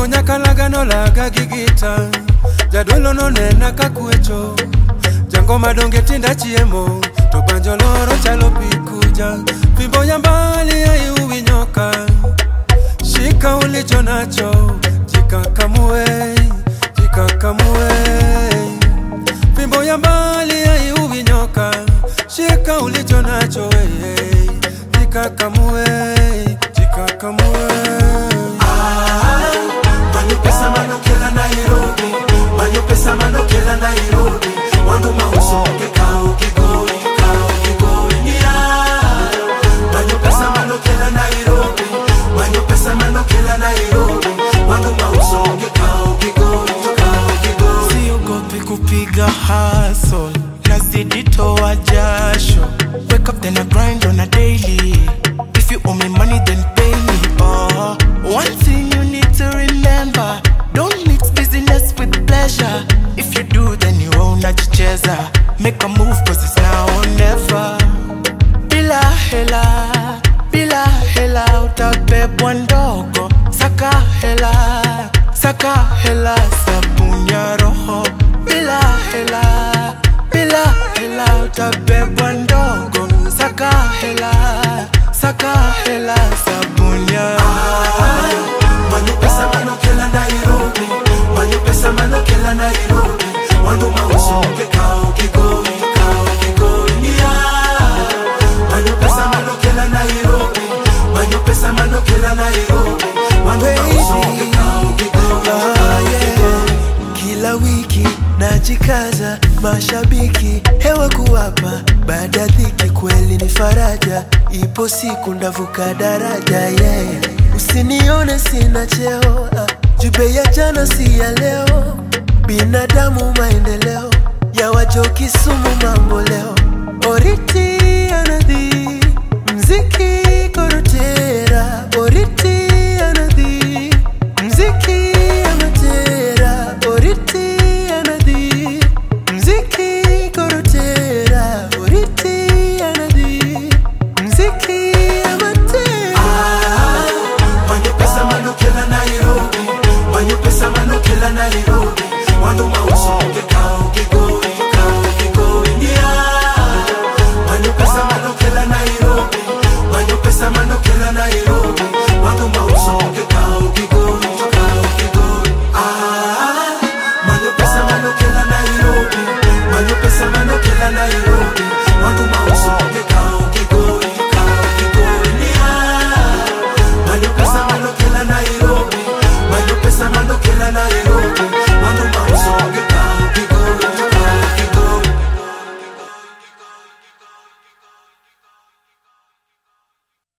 Oting'o nyaka lagano laga gi gita Jadolo nonena kakwecho Jango madonge tinda chiemo To banjo loro chalo pi kuja Fimbo ya mbali aiuwi nyoka Shika ulicho nacho Jikakamue, jikakamue Fimbo ya mbali aiuwi nyoka Shika ulicho nacho hey, hey. Jikakamue, jikakamue Manyo pesa manokela Nairobi Manyo pesa manokela Nairobi Wandu mauso ke kao kigoi kao kigoi yeah. Manyo pesa manokela Nairobi Manyo pesa manokela Nairobi Wandu mauso ke kao kigoi kao kigoi siogopi kupiga hustle nazidi toa jasho wake up then I grind on a daily if you owe me money then pay me oh one thing you need to remember don't mix business with pleasure if you do then you own unajicheza make a move cause it's now or never bila hela bila hela utabebwa ndogo saka hela saka hela sabuni ya roho bila hela bila hela utabebwa ndogo saka hela saka hela sabuni ya roho Manyo pesa manokela Nairobi Manyo pesa manokela Nairobi Wandu mauso ke kao kigoi kao kigoi yeah. Manyo pesa manokela Nairobi Manyo pesa manokela Nairobi Wandu mauso ke kao kigoi kao kigoi kila wiki najikaza, mashabiki hewa kuwapa, baada ya dhiki kweli ni faraja, ipo siku ndavuka daraja yeah. Usinione sina cheo ah, jube ya jana si ya leo, binadamu maendeleo ya wajoki sumu mambo leo, oriti anadhi mziki korotera, oriti anadhi mziki amatera, oriti anadhi mziki korotera, oriti anadhi mziki amatera. Manyo pesa manokela Nairobi Manyo pesa manokela Nairobi Wandu mauso ke kao kigoi kao kigoi yeah. Manyo pesa manokela Nairobi Manyo pesa manokela Nairobi Wandu mauso ke kao kigoi kao kigoi ah Manyo pesa manokela Nairobi Manyo pesa manokela Nairobi Wandu mauso ke kao kigoi kao kigoi yeah. Manyo pesa manokela Nairobi Manyo pesa manokela Nairobi